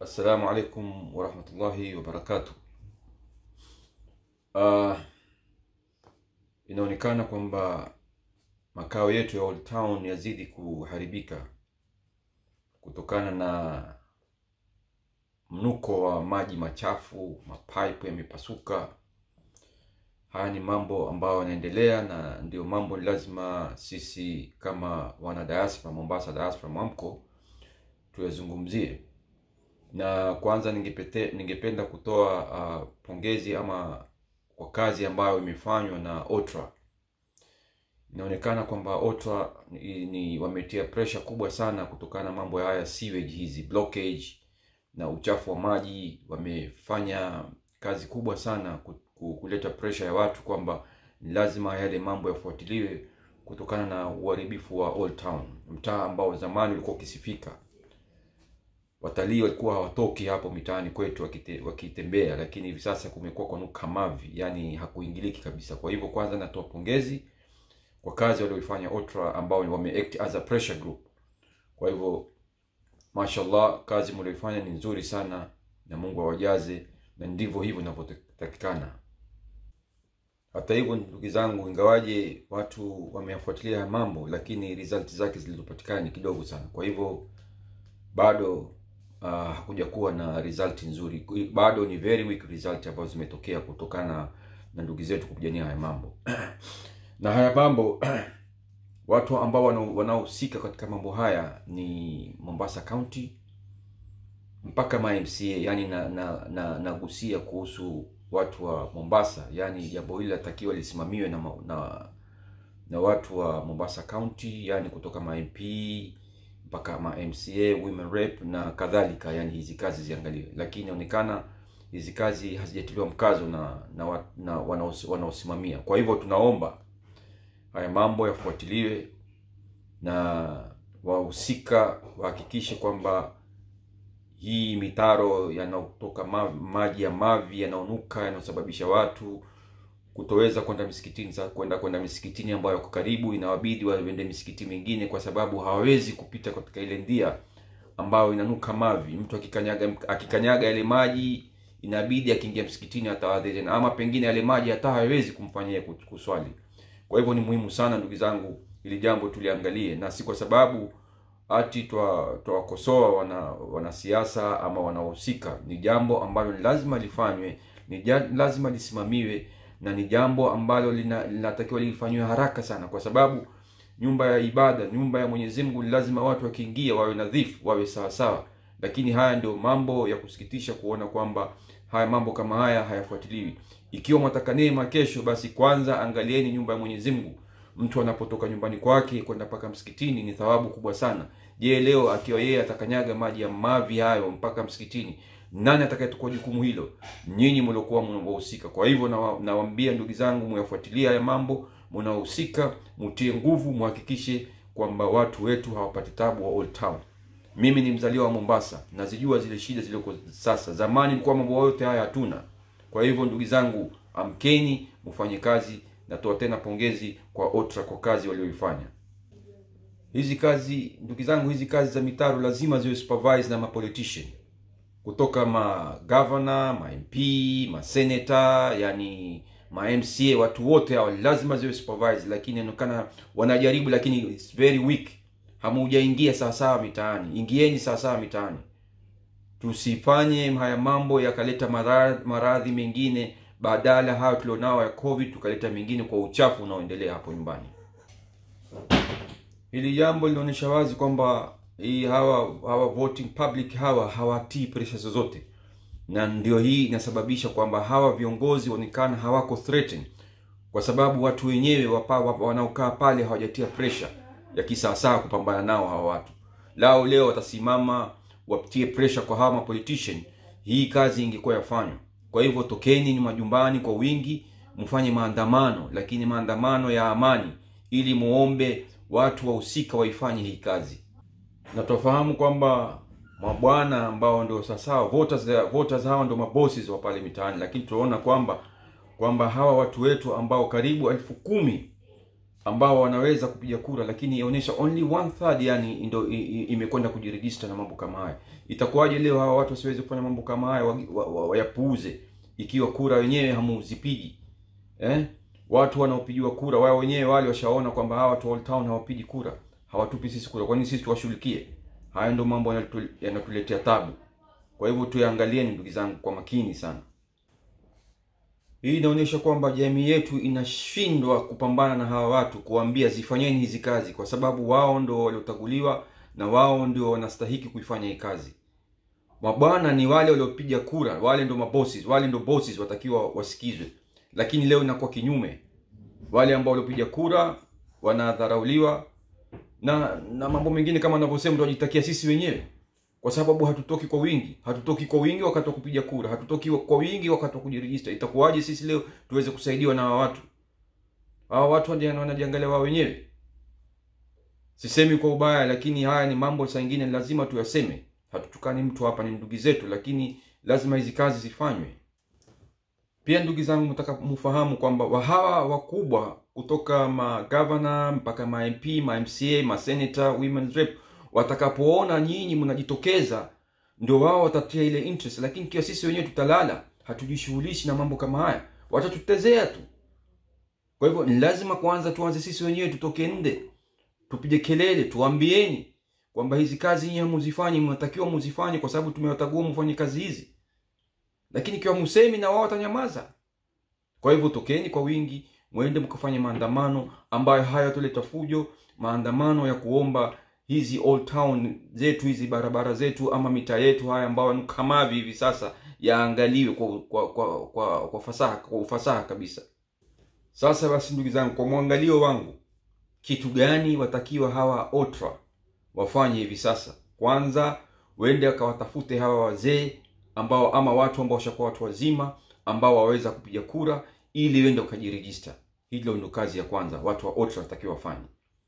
Assalamu alaikum warahmatullahi wabarakatuh. Uh, inaonekana kwamba makao yetu ya Old Town yazidi kuharibika kutokana na mnuko wa maji machafu, mapaipu yamepasuka. Haya ni mambo ambayo yanaendelea, na ndio mambo lazima sisi kama wana diaspora Mombasa diaspora mwamko tuyazungumzie na kwanza ningepete, ningependa kutoa uh, pongezi ama kwa kazi ambayo imefanywa na OTRA. Inaonekana kwamba OTRA ni, ni wametia pressure kubwa sana kutokana na mambo haya sewage hizi blockage na uchafu wa maji. Wamefanya kazi kubwa sana kuleta pressure ya watu kwamba ni lazima yale mambo yafuatiliwe kutokana na uharibifu wa Old Town, mtaa ambao zamani ulikuwa ukisifika watalii walikuwa hawatoki hapo mitaani kwetu wakite, wakitembea, lakini hivi sasa kumekuwa kwa nuka mavi, yani hakuingiliki kabisa. Kwa hivyo kwanza natoa pongezi kwa kazi walioifanya OTRA ambao wame act as a pressure group. Kwa hivyo mashallah, kazi mlioifanya ni nzuri sana na Mungu awajaze, na ndivyo hivyo inavyotakikana. Hata hivyo, ndugu zangu, ingawaje watu wameyafuatilia haya mambo, lakini result zake zilizopatikana ni kidogo sana. Kwa hivyo bado Uh, hakuja kuwa na result nzuri, bado ni very weak result ambazo zimetokea kutokana na ndugu zetu kupigania haya mambo na haya mambo watu ambao wanaohusika katika mambo haya ni Mombasa County mpaka ma MCA, yani na na, na nagusia kuhusu watu wa Mombasa, yani jambo hili latakiwa lisimamiwe na, na na watu wa Mombasa County, yani kutoka ma MP mpaka ma MCA, women rep na kadhalika, yani hizi kazi ziangaliwe, lakini inaonekana hizi kazi hazijatiliwa mkazo na na, na wanaosimamia. Kwa hivyo tunaomba haya mambo yafuatiliwe na wahusika wahakikishe kwamba hii mitaro yanayotoka maji ya mavi yanaonuka yanayosababisha watu kutoweza kwenda misikitini kwenda kwenda misikitini ambayo yako karibu, inawabidi waende misikiti mingine kwa sababu hawawezi kupita katika ile ndia ambayo inanuka mavi. Mtu akikanyaga akikanyaga yale maji, inabidi akiingia msikitini atawadhi tena, ama pengine yale maji hata hawezi kumfanyia kuswali. Kwa hivyo ni muhimu sana ndugu zangu, ili jambo tuliangalie, na si kwa sababu ati twawakosoa wana wanasiasa ama wanahusika. Ni jambo ambalo ni lazima lifanywe, ni lazima lisimamiwe na ni jambo ambalo linatakiwa lifanywe haraka sana, kwa sababu nyumba ya ibada, nyumba ya Mwenyezi Mungu, lazima watu wakiingia wawe nadhifu, wawe sawa sawa. Lakini haya ndio mambo ya kusikitisha kuona kwamba haya mambo kama haya hayafuatiliwi. Ikiwa mwataka neema kesho, basi kwanza angalieni nyumba ya Mwenyezi Mungu. Mtu anapotoka nyumbani kwake kwenda mpaka msikitini ni thawabu kubwa sana. Je, leo akiwa yeye atakanyaga maji ya mavi hayo mpaka msikitini nani atakayechukua jukumu hilo? Nyinyi mliokuwa mnahusika. Kwa hivyo nawaambia ndugu zangu, muyafuatilia haya mambo, mnahusika, mutie nguvu, muhakikishe kwamba watu wetu hawapati tabu wa Old Town. Mimi ni mzaliwa wa Mombasa, nazijua zile shida zilizoko sasa. Zamani ilikuwa mambo yote haya hatuna. Kwa hivyo ndugu zangu, amkeni, mfanye kazi. Natoa tena pongezi kwa OTRA kwa kazi walioifanya. Hizi kazi ndugu zangu, hizi kazi za mitaro lazima ziwe supervised na mapolitician kutoka ma governor, ma MP, ma senator, yani ma MCA, watu wote hao lazima ziwe supervised, lakini inaonekana wanajaribu, lakini it's very weak. Hamujaingia sawasawa mitaani, ingieni sawasawa mitaani. Tusifanye haya mambo yakaleta maradhi mengine badala hayo tulionao ya COVID, tukaleta mengine kwa uchafu unaoendelea hapo nyumbani. Hili jambo linaonyesha wazi kwamba hii hawa hawa voting public hawa hawatii pressure zozote, na ndio hii inasababisha kwamba hawa viongozi waonekana hawako threatened, kwa sababu watu wenyewe wanaokaa pale hawajatia pressure ya kisawasawa kupambana nao hawa watu. Lao leo watasimama watie pressure kwa hawa politician, hii kazi ingekuwa yafanywa. Kwa hivyo tokeni majumbani kwa wingi, mfanye maandamano, lakini maandamano ya amani, ili muombe watu wahusika waifanye hii kazi na tufahamu kwamba mabwana ambao ndio sasa voters voters hawa ndio mabosses wa pale mitaani, lakini tunaona kwamba kwamba hawa watu wetu ambao karibu elfu kumi ambao wanaweza kupiga kura lakini inaonyesha only one third yani ndo i- i- imekwenda kujiregister na mambo kama haya itakuwaje leo hawa watu wasiweze kufanya mambo kama haya wagi- wa- wa- wayapuuze ikiwa kura wenyewe hamuzipigi eh? watu wanaopigiwa kura wao wenyewe wale washaona kwamba hawa watu wa Old Town hawapigi kura hawatupi sisi kura kwa nini sisi tuwashughulikie haya ndo mambo yanatu- yanatuletea tabu kwa hivyo tuyaangalieni ndugu zangu kwa makini sana hii inaonyesha kwamba jamii yetu inashindwa kupambana na hawa watu kuwaambia zifanyeni hizi kazi kwa sababu wao ndo waliotaguliwa na wao ndio wanastahiki kuifanya hii kazi mabwana ni wale waliopiga kura wale ndo mabosses wale ndo bosses watakiwa wasikizwe lakini leo inakuwa kinyume wale ambao waliopiga kura wanadharauliwa na na mambo mengine kama anavyosema tunajitakia sisi wenyewe kwa sababu hatutoki kwa wingi hatutoki kwa wingi wakati wa kupiga kura hatutoki kwa wingi wakati wa kujirejista itakuwaje sisi leo tuweze kusaidiwa na hawa watu hawa watu wanaji- wanajiangalia wao wenyewe sisemi kwa ubaya lakini haya ni mambo saa ingine lazima tuyaseme hatutukani mtu hapa ni ndugu zetu lakini lazima hizi kazi zifanywe pia ndugu zangu mtaka mfahamu kwamba wa hawa wakubwa kutoka magavana mpaka ma mp ma mca ma senator women's rep watakapoona nyinyi mnajitokeza ndio wao watatia ile interest lakini kiwa sisi wenyewe tutalala hatujishughulishi na mambo kama haya watatutezea tu kwa hivyo ni lazima kwanza tuanze sisi wenyewe tutoke nde tupige kelele tuambieni kwamba hizi kazi nyinyi hamuzifanyi mnatakiwa muzifanye kwa sababu tumewatagua mfanye kazi hizi lakini ikiwa musemi na wao watanyamaza kwa hivyo tokeni kwa wingi mwende mkafanye maandamano ambayo hayatoleta fujo maandamano ya kuomba hizi old town zetu hizi barabara zetu ama mitaa yetu haya ambayo ni kamavi hivi sasa yaangaliwe kwa, kwa, kwa, kwa, kwa, fasaha, kwa ufasaha kabisa sasa basi ndugu zangu kwa mwangalio wangu kitu gani watakiwa hawa otra wafanye hivi sasa kwanza wende wakawatafute hawa wazee ambao ama watu ambao washakuwa watu wazima ambao waweza kupiga kura ili wende wakajirejista hilo ndo kazi ya kwanza watu wa otra watakiwa wafanye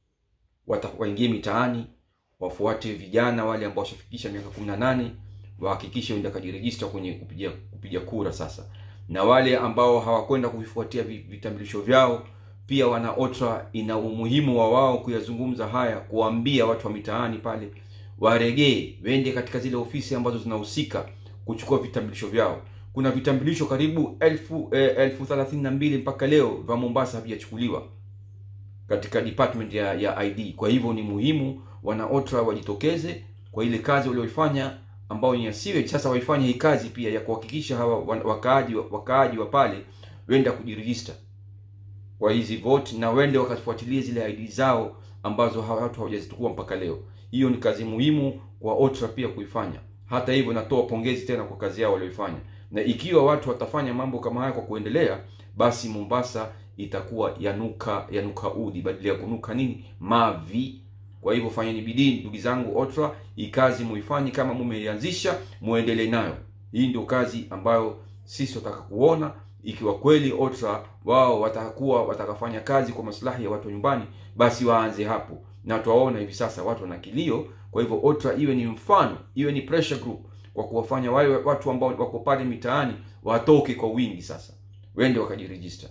Wata- waingie mitaani wafuate vijana wale ambao washafikisha miaka kumi na nane wahakikishe wende wakajirejista kwenye kupiga kupiga kura sasa na wale ambao hawakwenda kuvifuatia vi- vitambulisho vyao pia wana otra ina umuhimu wa wao kuyazungumza haya kuwaambia watu wa mitaani pale waregee wende katika zile ofisi ambazo zinahusika kuchukua vitambulisho vyao kuna vitambulisho karibu elfu eh, elfu thelathini na mbili mpaka leo vya mombasa havijachukuliwa katika department ya, ya id kwa hivyo ni muhimu wana otra wajitokeze kwa ile kazi walioifanya ambao ni ya sewage sasa waifanye hii kazi pia ya kuhakikisha hawa wa- wakaaji wa- wakaaji wa pale wenda kujirejista kwa hizi vote na wende wakafuatilia zile id zao ambazo hawa watu hawajazitukua mpaka leo hiyo ni kazi muhimu kwa otra pia kuifanya hata hivyo natoa pongezi tena kwa kazi yao walioifanya na ikiwa watu watafanya mambo kama haya kwa kuendelea basi mombasa itakuwa yanuka yanuka udi badala ya kunuka nini mavi kwa hivyo fanyeni bidii ndugu zangu otra hii kazi muifanye kama mumeianzisha muendelee nayo hii ndio kazi ambayo sisi wataka kuona ikiwa kweli otra wao watakuwa watakafanya kazi kwa maslahi ya watu wa nyumbani basi waanze hapo na twaona hivi sasa watu wana kilio kwa hivyo otra iwe ni mfano iwe ni pressure group kwa kuwafanya wale watu ambao wako pale mitaani watoke kwa wingi sasa wende wakajirejista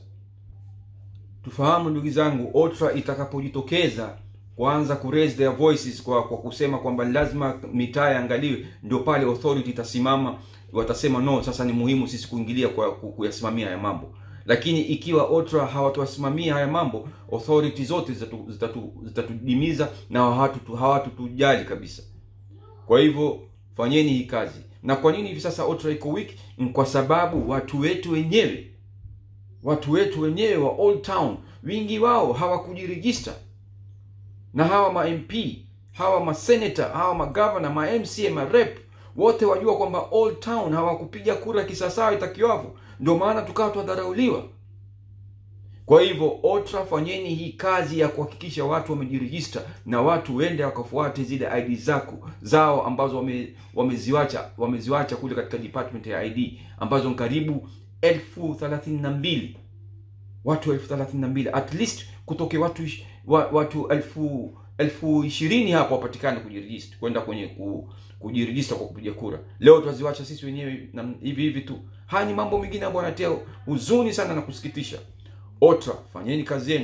tufahamu ndugu zangu otra itakapojitokeza kuanza ku raise their voices kwa kwa kusema kwamba lazima mitaa yaangaliwe ndio pale authority itasimama watasema no sasa ni muhimu sisi kuingilia kwa ku- kuyasimamia haya mambo lakini ikiwa otra hawatawasimamia haya mambo authority zote zitatu- zitatu- zitatudimiza na hawatu- hawatutujali kabisa kwa hivyo fanyeni hii kazi na kwa nini hivi sasa otra iko weak ni kwa sababu watu wetu wenyewe watu wetu wenyewe wa old town wingi wao hawakujirejista na hawa ma mp hawa masenata hawa magavana ma mca ma rep wote wajua kwamba old town hawakupiga kura kisasawa itakiwavyo ndio maana tukawa twadharauliwa kwa hivyo otra fanyeni hii kazi ya kuhakikisha watu wamejirejista na watu wende wakafuate zile id zako zao ambazo wame, wameziwacha wameziwacha kule katika department ya id ambazo ni karibu elfu thelathini na mbili watu elfu thelathini na mbili at least kutoke watu ish- wa, watu elfu elfu ishirini hapo wapatikane kujirejista kwenda kwenye ku, kujirejista kwa kupiga kura leo twaziwacha sisi wenyewe na hivi hivi tu haya ni mambo mengine ambayo yanatia huzuni sana na kusikitisha otra fanyeni kazi yenu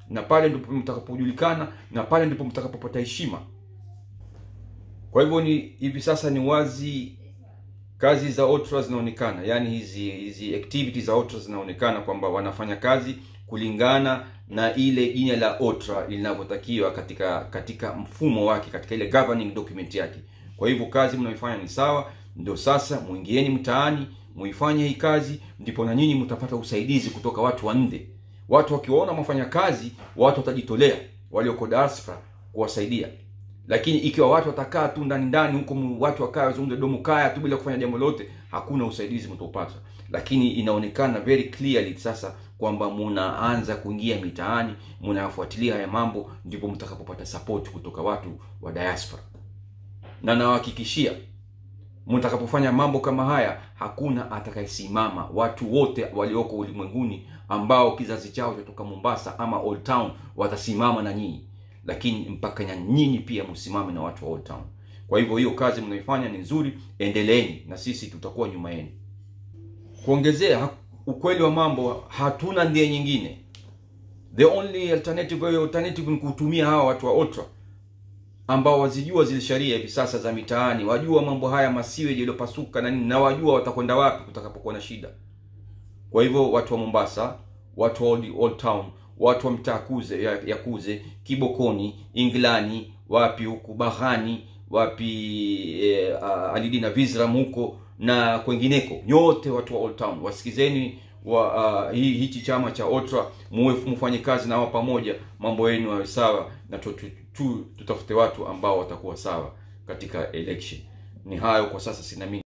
na pale ndipo mtakapojulikana na pale ndipo mtakapopata heshima kwa hivyo ni hivi sasa ni wazi kazi za otra zinaonekana yaani hizi hizi activities za otra zinaonekana kwamba wanafanya kazi kulingana na ile jina la otra linavyotakiwa katika katika mfumo wake katika ile governing document yake kwa hivyo kazi mnaoifanya ni sawa ndio sasa mwingieni mtaani muifanye hii kazi ndipo na nyinyi mtapata usaidizi kutoka watu wa nje watu wakiwaona mafanya kazi watu watajitolea walioko diaspora kuwasaidia lakini ikiwa watu watakaa tu ndani ndani huko mu- watu wakaa wazungumze domo kaya tu bila kufanya jambo lolote hakuna usaidizi mtaupata lakini inaonekana very clearly sasa kwamba munaanza kuingia mitaani munayafuatilia haya mambo ndipo mtakapopata support kutoka watu wa diaspora na nawahakikishia mtakapofanya mambo kama haya hakuna atakayesimama watu wote walioko ulimwenguni ambao kizazi chao chatoka mombasa ama old town watasimama na nyinyi lakini mpaka na nyinyi pia msimame na watu wa old town kwa hivyo hiyo kazi mnaifanya ni nzuri endeleeni na sisi tutakuwa nyuma yenu kuongezea ha- ukweli wa mambo hatuna ndia nyingine the only alternative way alternative ni kutumia hawa watu wa otra ambao wazijua zile sheria hivi sasa za mitaani wajua mambo haya masiwe yaliyopasuka na nini na wajua watakwenda wapi kutakapokuwa na shida kwa hivyo watu wa mombasa watu wa old, old town watu wa mtaa kuze ya, ya kuze kibokoni inglani wapi huku bahani wapi e, alidina visram huko na kwengineko nyote watu wa old town wasikizeni wa uh, hii hichi chama cha otra muwe mfanye kazi nao pamoja mambo yenu yawe sawa na tu, tu, tu, tutafute watu ambao watakuwa sawa katika election ni hayo kwa sasa sina mingi